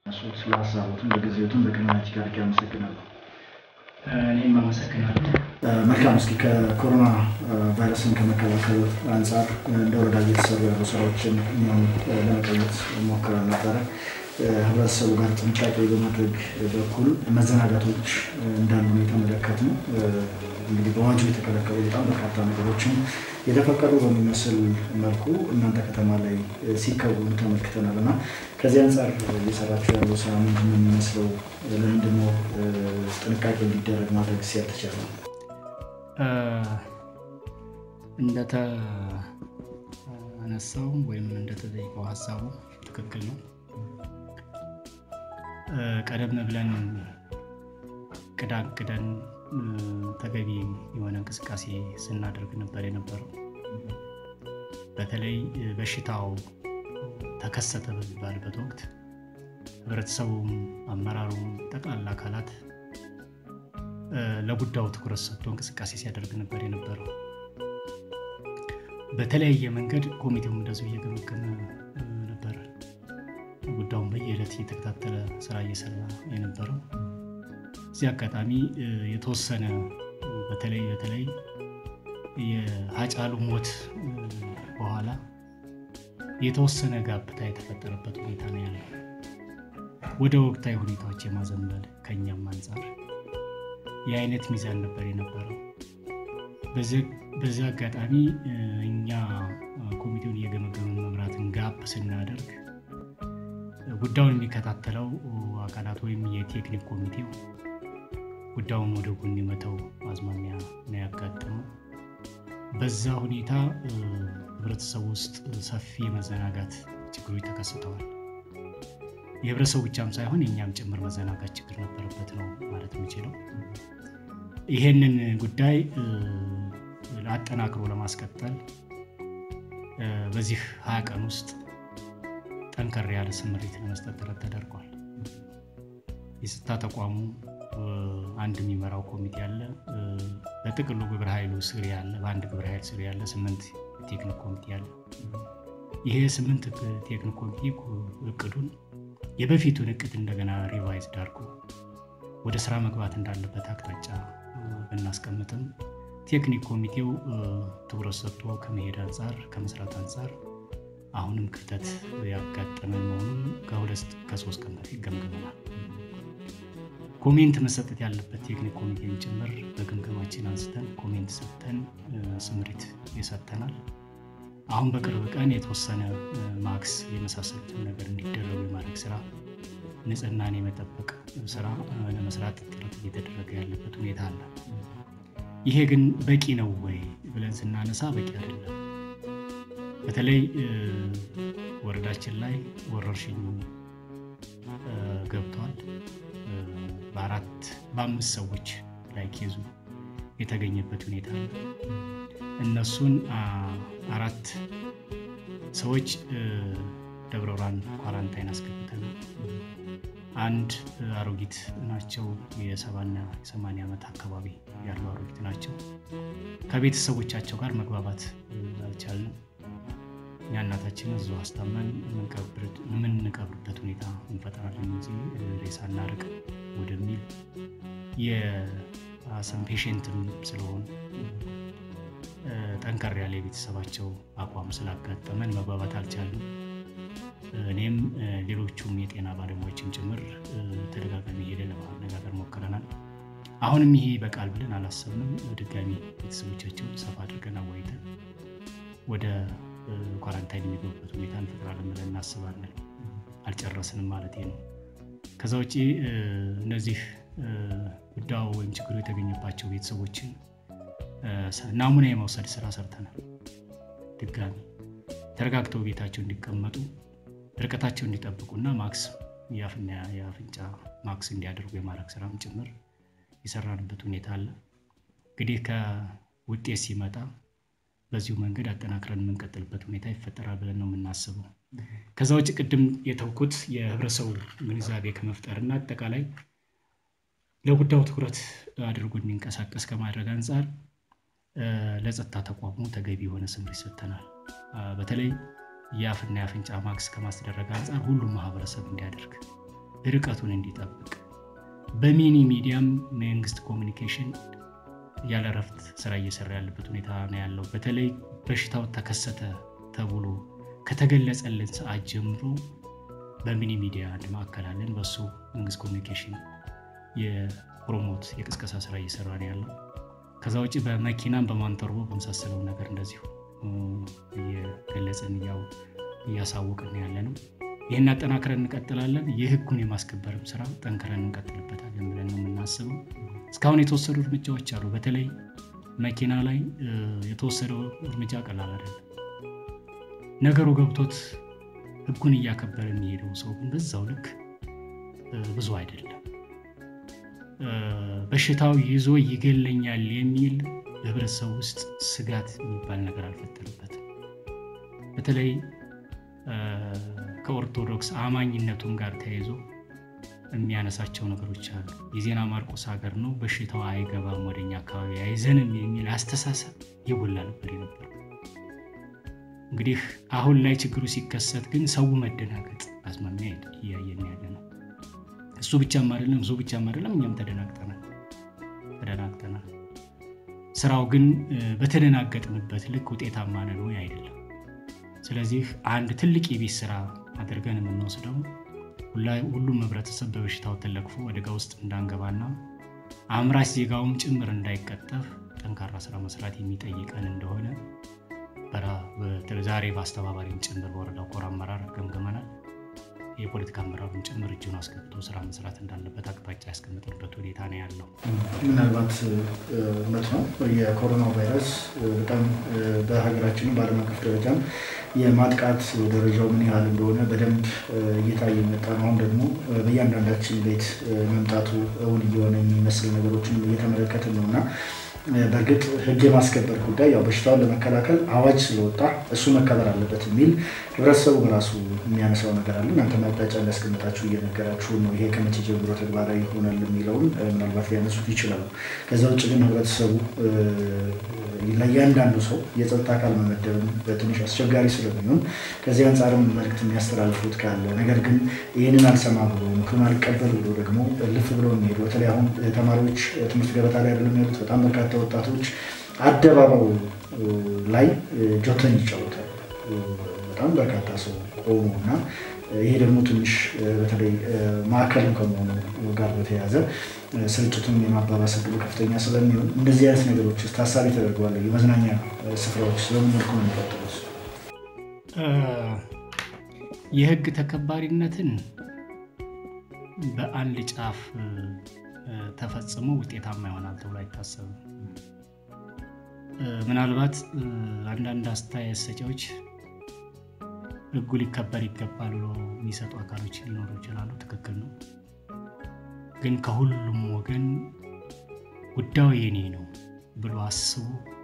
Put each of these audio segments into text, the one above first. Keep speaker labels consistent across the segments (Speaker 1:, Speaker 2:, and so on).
Speaker 1: ስለ ሀሳቦትም በጊዜዎትም በቅድሚያ እጅግ አድርጌ አመሰግናለሁ።
Speaker 2: እኔም አመሰግናለሁ።
Speaker 1: መልካም። እስኪ ከኮሮና ቫይረስን ከመከላከል አንጻር እንደ ወረዳ እየተሰሩ ያሉ ስራዎችን እኛም ለመቀየት ሞክረን ነበረ። ህብረተሰቡ ጋር ጥንቃቄ በማድረግ በኩል መዘናጋቶች እንዳሉ የተመለከት ነው። እንግዲህ በአዋጁ የተከለከሉ በጣም በርካታ ነገሮችን የተፈቀዱ በሚመስል መልኩ እናንተ ከተማ ላይ ሲከወኑ ተመልክተናል እና ከዚህ አንጻር እየሰራችሁ ያለው ስራ ምንድን ነው የሚመስለው? ለምንድን ነው ጥንቃቄ እንዲደረግ ማድረግ ሲያልተቻለ?
Speaker 2: እንደተነሳው ወይም እንደተጠየቀው ሀሳቡ ትክክል ነው። ቀደም ብለን ቅዳ ቅደን ተገቢ የሆነ እንቅስቃሴ ስናደርግ ነበር የነበረው። በተለይ በሽታው ተከሰተ በሚባልበት ወቅት ህብረተሰቡም፣ አመራሩም፣ ጠቅላላ አካላት ለጉዳዩ ትኩረት ሰጥቶ እንቅስቃሴ ሲያደርግ ነበር የነበረው። በተለያየ መንገድ ኮሚቴውም እንደዚሁ እየገመገመ ነበረ። ጉዳዩን በየዕለት እየተከታተለ ስራ እየሰራ የነበረው እዚህ አጋጣሚ የተወሰነ በተለይ በተለይ የሀጫሉ ሞት በኋላ የተወሰነ ጋብታ የተፈጠረበት ሁኔታ ነው ያለው። ወደ ወቅታዊ ሁኔታዎች የማዘንበል ከኛም አንጻር የአይነት ሚዛን ነበር የነበረው። በዚህ አጋጣሚ እኛ ኮሚቴውን እየገመገመን መምራትን ጋብ ስናደርግ ጉዳዩን የሚከታተለው አካላት ወይም የቴክኒክ ኮሚቴው ጉዳዩን ወደ ጎን የመተው አዝማሚያ ነው ያጋጠመው። በዛ ሁኔታ ህብረተሰቡ ውስጥ ሰፊ የመዘናጋት ችግሮች ተከስተዋል። የህብረተሰቡ ብቻም ሳይሆን የእኛም ጭምር መዘናጋት ችግር ነበረበት ነው ማለት የሚችለው። ይሄንን ጉዳይ አጠናክሮ ለማስቀጠል በዚህ ሀያ ቀን ውስጥ ጠንከር ያለ ስምሪት ለመስጠት ጥረት ተደርጓል። የጸጥታ ተቋሙ አንድ የሚመራው ኮሚቴ አለ። በጥቅሉ ግብረ ኃይሉ ስር ያለ በአንድ ግብረ ኃይል ስር ያለ ስምንት ቴክኒክ ኮሚቴ አለ። ይሄ ስምንት ቴክኒክ ኮሚቴ እቅዱን የበፊቱን እቅድ እንደገና ሪቫይዝ ዳርጎ ወደ ስራ መግባት እንዳለበት አቅጣጫ ብናስቀምጥም ቴክኒክ ኮሚቴው ትኩረት ሰጥቶ ከመሄድ አንጻር ከመስራት አንጻር አሁንም ክፍተት ያጋጠመን መሆኑን ከሁለት ከሶስት ቀን በፊት ገምግመናል። ኮሜንት መሰጠት ያለበት ቴክኒክ ኮሚቴን ጭምር በግምገማችን አንስተን ኮሜንት ሰጥተን ስምሪት ይሰጠናል። አሁን በቅርብ ቀን የተወሰነ ማክስ የመሳሰሉትን ነገር እንዲደረጉ የማድረግ ስራ፣ ንጽህናን የመጠበቅ ስራ ለመስራት ጥረት እየተደረገ ያለበት ሁኔታ አለ። ይሄ ግን በቂ ነው ወይ ብለን ስናነሳ በቂ አይደለም። በተለይ ወረዳችን ላይ ወረርሽኙ ገብቷል። በአራት በአምስት ሰዎች ላይ ኬዙ የተገኘበት ሁኔታ አለ። እነሱን አራት ሰዎች ደብረ ብርሃን ኳራንታይን አስገብተን አንድ አሮጊት ናቸው። የሰባና የሰማንያ ዓመት አካባቢ ያሉ አሮጊት ናቸው። ከቤተሰቦቻቸው ጋር መግባባት አልቻልንም። እኛ እናታችን እዚሁ አስታመን የምንቀብርበት ሁኔታ እንፈጥራለን እንጂ ሬሳ እናርቅ ወደሚል የአሰም ፔሽንትም ስለሆኑ ጠንከር ያለ የቤተሰባቸው አቋም ስላጋጠመን መግባባት አልቻልንም። እኔም ሌሎቹም የጤና ባለሙያዎችን ጭምር ተደጋጋሚ ሄደ ለማነጋገር ሞክረናል። አሁንም ይሄ ይበቃል ብለን አላሰብንም። ድጋሚ ቤተሰቦቻቸውን ሰፋ አድርገን አዋይተን ወደ ኳራንታይን የሚገቡበት ሁኔታ እንፈጥራለን ብለን እናስባለን። አልጨረስንም ማለት ነው። ከዛ ውጭ እነዚህ ጉዳዩ ወይም ችግሩ የተገኘባቸው ቤተሰቦችን ናሙና የመውሰድ ስራ ሰርተናል። ድጋሚ ተረጋግተው ቤታቸው እንዲቀመጡ ርቀታቸው እንዲጠብቁና ማክስ የአፍና የአፍንጫ ማክስ እንዲያደርጉ የማድረግ ስራም ጭምር የሰራንበት ሁኔታ አለ። እንግዲህ ከውጤት ሲመጣ በዚሁ መንገድ አጠናክረን የምንቀጥልበት ሁኔታ ይፈጠራል ብለን ነው የምናስበው። ከዛ ውጭ ቅድም የተውኩት የህብረተሰቡ ግንዛቤ ከመፍጠርና አጠቃላይ ለጉዳዩ ትኩረት አድርጎ እንዲንቀሳቀስ ከማድረግ አንጻር ለጸጥታ ተቋሙ ተገቢ የሆነ ስምሪት ሰጥተናል። በተለይ የአፍና የአፍንጫ ማክስ ከማስደረግ አንጻር ሁሉም ማህበረሰብ እንዲያደርግ ርቀቱን እንዲጠብቅ በሚኒ ሚዲያም መንግስት ኮሚኒኬሽን ያለ እረፍት ስራ እየሰራ ያለበት ሁኔታ ነው ያለው። በተለይ በሽታው ተከሰተ ተብሎ ከተገለጸልን ሰዓት ጀምሮ በሚኒ ሚዲያ አንድ ማዕከል አለን። በሱ መንግስት ኮሚኒኬሽን የፕሮሞት የቅስቀሳ ስራ እየሰራ ነው ያለው። ከዛ ውጭ በመኪናም በማንተርቦ በመሳሰለው ነገር እንደዚሁ እየገለጽን ያው እያሳወቅን ያለ ነው። ይህን አጠናክረን እንቀጥላለን። የህጉን የማስከበርም ስራ ጠንክረን እንቀጥልበታለን ብለን ነው የምናስበው። እስካሁን የተወሰዱ እርምጃዎች አሉ። በተለይ መኪና ላይ የተወሰደው እርምጃ ቀላል አይደለም። ነገሩ ገብቶት ህጉን እያከበረ የሚሄደው ሰው ግን በዛው ልክ ብዙ አይደለም። በሽታው ይዞ ይገለኛል የሚል በህብረተሰቡ ውስጥ ስጋት የሚባል ነገር አልፈጠረበትም። በተለይ ከኦርቶዶክስ አማኝነቱም ጋር ተያይዞ የሚያነሳቸው ነገሮች አሉ። የዜና ማርቆስ ሀገር ነው፣ በሽታው አይገባም ወደኛ አካባቢ አይዘንም የሚል አስተሳሰብ የጎላ ነበር የነበረው። እንግዲህ አሁን ላይ ችግሩ ሲከሰት ግን ሰው መደናገጥ አዝማሚያ እያየን ያለ ነው። እሱ ብቻም አይደለም እሱ ብቻም አይደለም፣ እኛም ተደናግጠናል ተደናግጠናል። ስራው ግን በተደናገጥንበት ልክ ውጤታማ ነን ወይ አይደለም። ስለዚህ አንድ ትልቅ የቤት ስራ አድርገን የምንወስደው ሁሉም ህብረተሰብ በበሽታው ተለክፎ አደጋ ውስጥ እንዳንገባና አምራች ዜጋውም ጭምር እንዳይቀጠፍ ጠንካራ ስራ መስራት የሚጠይቀን እንደሆነ ዛሬ በአስተባባሪም ጭምር በወረዳው ኮር አመራር ገምገመናል። የፖለቲካ አመራሩን ጭምር እጁን አስገብቶ ስራ መስራት እንዳለበት አቅጣጫ ያስቀምጥበት ሁኔታ ነው ያለው።
Speaker 1: ምናልባት እውነት ነው የኮሮና ቫይረስ በጣም በሀገራችንም በዓለም አቀፍ ደረጃም የማጥቃት ደረጃው ምን ያህል እንደሆነ በደንብ እየታየ የመጣ ነው። አሁን ደግሞ በእያንዳንዳችን ቤት መምጣቱ እውን እየሆነ የሚመስል ነገሮችን እየተመለከትን ነው እና በእርግጥ ህግ የማስከበር ጉዳይ ያው በሽታውን ለመከላከል አዋጅ ስለወጣ እሱ መከበር አለበት የሚል ህብረተሰቡ በራሱ የሚያነሳው ነገር አለ። እናንተ አቅጣጫ እንዳስቀምጣችሁ እየነገራችሁ ነው። ይሄ ከመቼ ጀምሮ ተግባራዊ ይሆናል የሚለውን ምናልባት ሊያነሱት ይችላሉ። ከዛ ውጭ ግን ህብረተሰቡ ለእያንዳንዱ ሰው የጸጥታ አካል መመደብም በትንሽ አስቸጋሪ ስለሚሆን ከዚህ አንጻርም መልዕክት የሚያስተላልፉት ካለ ነገር ግን ይህንን አልሰማ ብሎ ምክሩን አልቀበል ብሎ ደግሞ ልፍ ብሎ የሚሄዱ በተለይ አሁን ተማሪዎች ትምህርት ገበታ ላይ አይደለም ያሉት። በጣም በርካታ ወጣቶች አደባባዩ ላይ ጆተን ይጫወታሉ። በጣም በርካታ ሰው ቆሞ እና ይሄ ደግሞ ትንሽ በተለይ ማዕከልም ከመሆኑ ጋር በተያያዘ ስርጭቱን የማባባስ ዕድሉ ከፍተኛ ስለሚሆን እንደዚህ አይነት ነገሮች ታሳቢ ተደርገዋል። የመዝናኛ ስፍራዎች ስለምን መልኩ ነው የሚቀጥሉት?
Speaker 2: የህግ ተከባሪነትን በአንድ ጫፍ ተፈጽሞ ውጤታማ ይሆናል ተብሎ አይታሰብም። ምናልባት አንዳንድ አስተያየት ሰጪዎች ህጉ ሊከበር ይገባል ብሎ የሚሰጡ አካሎች ሊኖሩ ይችላሉ። ትክክል ነው። ግን ከሁሉም ወገን ጉዳዩ የኔ ነው ብሎ አስቡ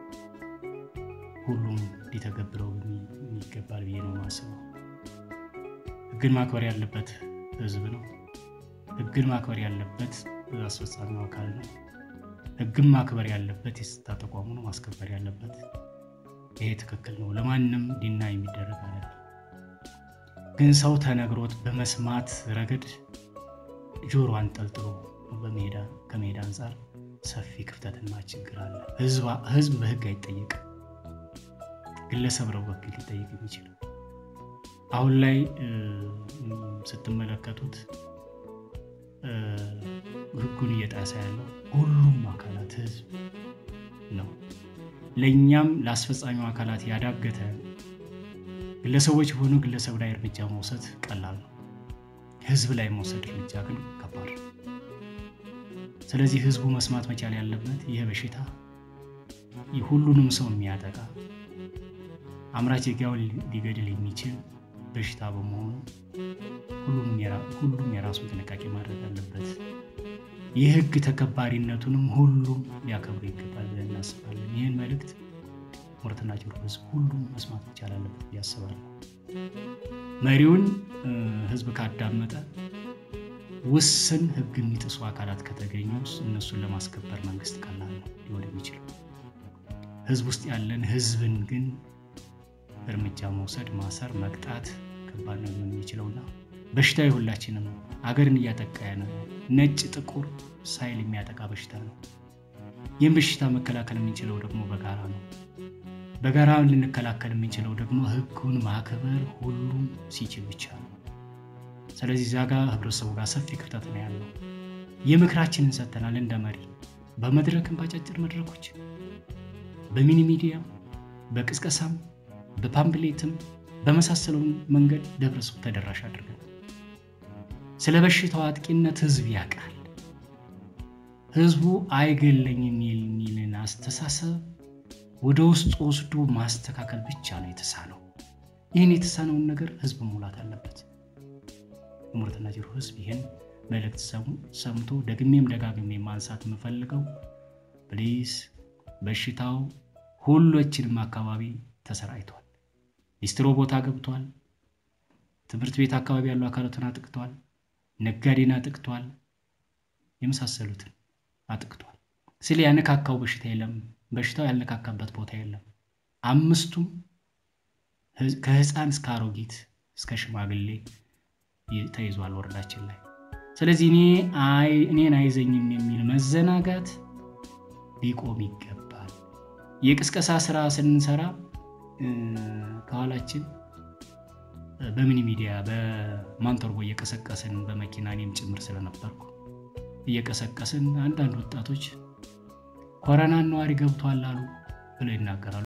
Speaker 2: ሁሉም ሊተገብረው ይገባል ብዬ ነው የማስበው። ህግን ማክበር ያለበት ህዝብ ነው። ህግን ማክበር ያለበት አስፈጻሚው አካል ነው። ህግን ማክበር ያለበት የጸጥታ ተቋሙ ነው ማስከበር ያለበት። ይሄ ትክክል ነው። ለማንም ዲና የሚደረግ አይደለም። ግን ሰው ተነግሮት በመስማት ረገድ ጆሮ አንጠልጥሎ ከመሄድ አንጻር ሰፊ ክፍተትና ችግር አለ። ህዝብ በህግ አይጠየቅም። ግለሰብ ነው በህግ ሊጠየቅ የሚችለው። አሁን ላይ ስትመለከቱት ህጉን እየጣሰ ያለው ሁሉም አካላት ህዝብ ነው። ለእኛም ለአስፈጻሚው አካላት ያዳገተ ግለሰቦች የሆኑ ግለሰብ ላይ እርምጃ መውሰድ ቀላል ነው። ህዝብ ላይ መውሰድ እርምጃ ግን ከባድ ነው። ስለዚህ ህዝቡ መስማት መቻል ያለበት ይህ በሽታ ሁሉንም ሰው የሚያጠቃ አምራች ዜጋውን ሊገድል የሚችል በሽታ በመሆኑ ሁሉም የራሱን ጥንቃቄ ማድረግ አለበት። የህግ ተከባሪነቱንም ሁሉም ሊያከብሩ ይገባል ብለን እናስባለን። ይህን መልእክት ሞረትና ጭሮ ህዝብ ሁሉም መስማት መቻል አለበት ብዬ አስባለሁ። መሪውን ህዝብ ካዳመጠ ውስን ህግ የሚጥሱ አካላት ከተገኙ እነሱን ለማስከበር መንግስት ቀላል ነው ሊሆን የሚችለው። ህዝብ ውስጥ ያለን ህዝብን ግን እርምጃ መውሰድ፣ ማሰር፣ መቅጣት ከባድ ነው ሊሆን የሚችለውና በሽታ የሁላችንም አገርን እያጠቃ ነው። ነጭ ጥቁር ሳይል የሚያጠቃ በሽታ ነው። ይህም በሽታ መከላከል የምንችለው ደግሞ በጋራ ነው። በጋራ ልንከላከል የምንችለው ደግሞ ሕጉን ማክበር ሁሉም ሲችል ብቻ ነው። ስለዚህ እዚያ ጋር ህብረተሰቡ ጋር ሰፊ ክፍተት ነው ያለው። የምክራችንን ሰጥተናል እንደ መሪ በመድረክም በአጫጭር መድረኮች በሚኒ ሚዲያ በቅስቀሳም በፓምፕሌትም በመሳሰለው መንገድ ለህብረተሰቡ ተደራሽ አድርገን ስለ በሽታው አጥቂነት ህዝብ ያውቃል። ህዝቡ አይገለኝም የሚልን አስተሳሰብ ወደ ውስጥ ወስዶ ማስተካከል ብቻ ነው የተሳነው። ይህን የተሳነውን ነገር ህዝብ ሙላት አለበት። የሞረትና ጅሩ ህዝብ ይህን መልእክት ሰምቶ ደግሜም ደጋግሜ ማንሳት የምፈልገው ፕሊስ በሽታው ሁሎችንም አካባቢ ተሰራይቷል። ሊስትሮ ቦታ ገብቷል። ትምህርት ቤት አካባቢ ያሉ አካላትን አጥቅቷል። ነጋዴን አጥቅቷል። የመሳሰሉትን አጥቅቷል። ስለ ያነካካው በሽታ የለም። በሽታው ያልነካካበት ቦታ የለም። አምስቱም ከህፃን እስከ አሮጊት እስከ ሽማግሌ ተይዟል ወረዳችን ላይ። ስለዚህ እኔ እኔን አይዘኝም የሚል መዘናጋት ሊቆም ይገባል። የቅስቀሳ ስራ ስንሰራ ከኋላችን በሚኒ ሚዲያ በማንተርቦ እየቀሰቀስን በመኪና እኔም ጭምር ስለነበርኩ እየቀሰቀስን አንዳንድ ወጣቶች ኮረናን ነዋሪ ገብቷል አሉ ብለው ይናገራሉ።